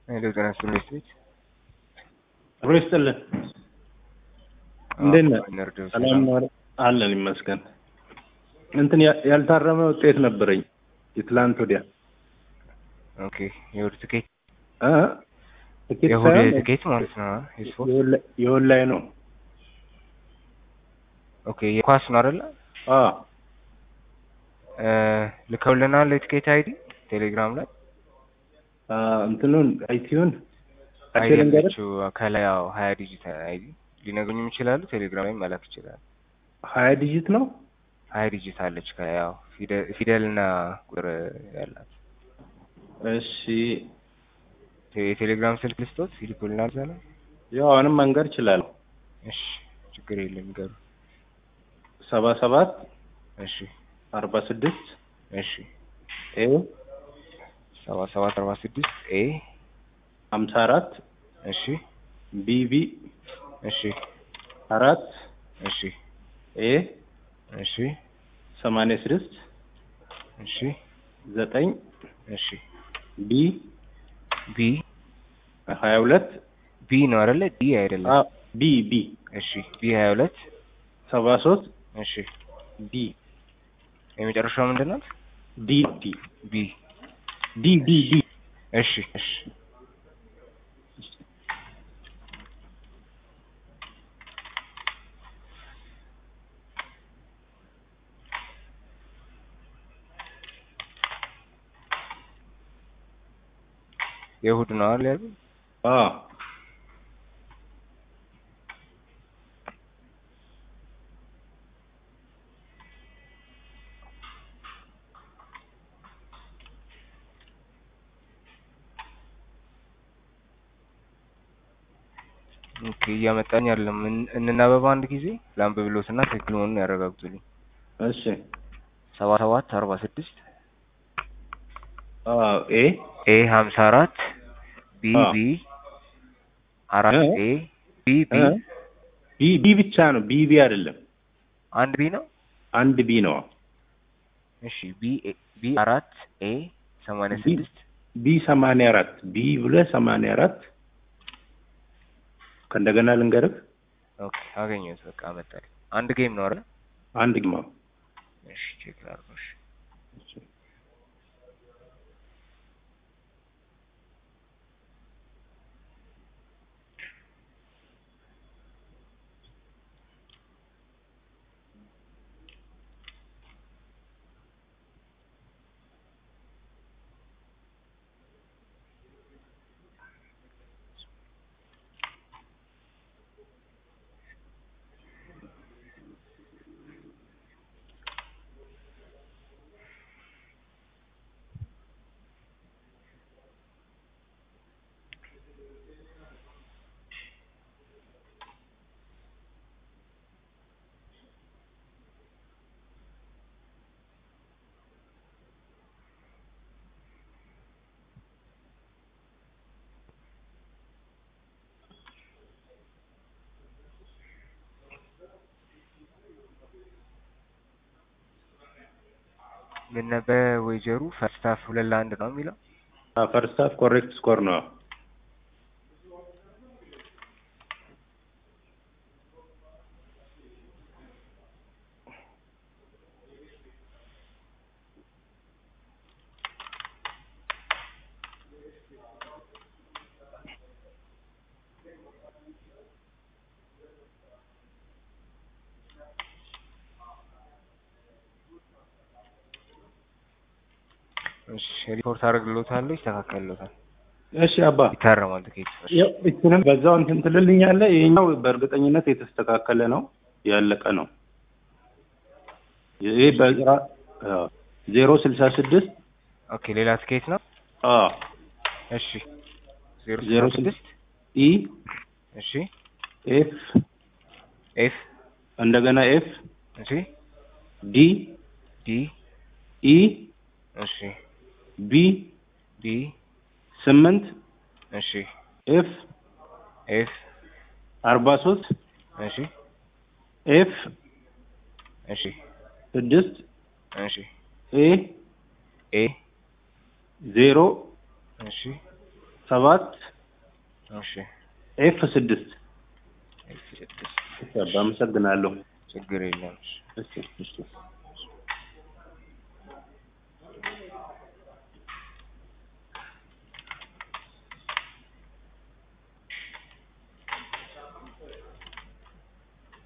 ሄሎ ጤና ይስጥልኝ ቤት አብሮ ይስጥልን። እንዴት ነህ? ነርዶ ሰላም ነው አይደል? አለን ይመስገን። እንትን ያ- ያልታረመ ውጤት ነበረኝ የትላንት ወዲያ ኦኬ የእሑድ ትኬት እ? ትኬት የእሑድ ሳይሆን ትኬት ማለት ነው የስፖርት የወላ- የወላይ ነው። ኦኬ የኳስ ነው አይደለ አ እ፣ ልከውልናል የትኬት አይዲ ቴሌግራም ላይ አ፣ እንትኑን አይቲውን አይዲ አይቴ ልንገርህ ያለችው ከላይ ያው ሀያ ዲጂት አይዲ ሊነግሩኝም ይችላሉ ቴሌግራም ላይ መላክ ይችላል ሀያ ዲጂት ነው። ሀያ ዲጂት አለች ከያው ፊደል እና ቁጥር ያላት እሺ የቴሌግራም ስልክ ልስጦት ይልኩልናል እዛ ላይ ያው አሁንም መንገድ እችላለሁ። እሺ ችግር የለም ይገሩ ሰባ ሰባት እሺ አርባ ስድስት እሺ ኤ ሰባ ሰባት አርባ ስድስት ኤ ሀምሳ አራት እሺ ቢቢ እሺ አራት እሺ ኤ እሺ ሰማንያ ስድስት እሺ ዘጠኝ እሺ ቢ ቢ ሀያ ሁለት ቢ ነው አይደለ ዲ አይደለም አ ቢ ቢ እሺ ቢ ሀያ ሁለት ሰባ ሶስት እሺ ዲ የመጨረሻው ምንድን ናት ዲ ዲ ቢ ዲ ዲ ዲ እሺ እሺ የእሑድ ነው አይደል ያሉት? አ ኦኬ እያመጣኝ አይደለም። እን- እንናበብ አንድ ጊዜ ላንብብሎትና ትክክል መሆኑን ያረጋግጡልኝ። እሺ ሰባ ሰባት አርባ ስድስት አ ኤ ኤ ሀምሳ አራት ቢ አ ቢ አራት እ? ኤ ቢ ቢ እ? ቢ ቢ ብቻ ነው ቢ ቢ አይደለም አንድ ቢ ነው። አንድ ቢ ነው እሺ ቢ ኤ ቢ አራት ኤ ሰማንያ ቢ ስድስት ቢ ሰማንያ አራት ቢ ብለህ ሰማንያ አራት ከእንደገና ልንገርህ ኦኬ አገኘሁት። በቃ አመጣልኝ። አንድ ጌም ነው አይደል? አንድ ግማ እሺ ቼክ ላድርገው። እሺ ምን ነበር ወይጀሩ ፈርስት ሃፍ ሁለት ለአንድ ነው የሚለው ፈርስት ሃፍ ኮሬክት ስኮር ነው እሺ ሪፖርት አደርግልዎታለሁ፣ ይስተካከልልዎታል፣ እሺ አባ ይታረማል ትኬት። እሺ ያው እሱንም በዛው እንትን ትልልኛለህ ይሄኛው በእርግጠኝነት የተስተካከለ ነው ያለቀ ነው ይሄ በራ ዜሮ ስልሳ ስድስት ኦኬ ሌላ ትኬት ነው። አ እሺ ዜሮ ዜሮ ስልሳ ስድስት ኢ እሺ ኤፍ ኤፍ እንደገና ኤፍ እሺ ዲ ዲ ኢ እሺ ቢ ዲ ስምንት እሺ ኤፍ ኤፍ አርባ ሶስት እሺ ኤፍ እሺ ስድስት እሺ ኤ ኤ ዜሮ እሺ ሰባት እሺ ኤፍ ስድስት ኤፍ ስድስት እሺ አባ አመሰግናለሁ። ችግር የለም። እሺ እሺ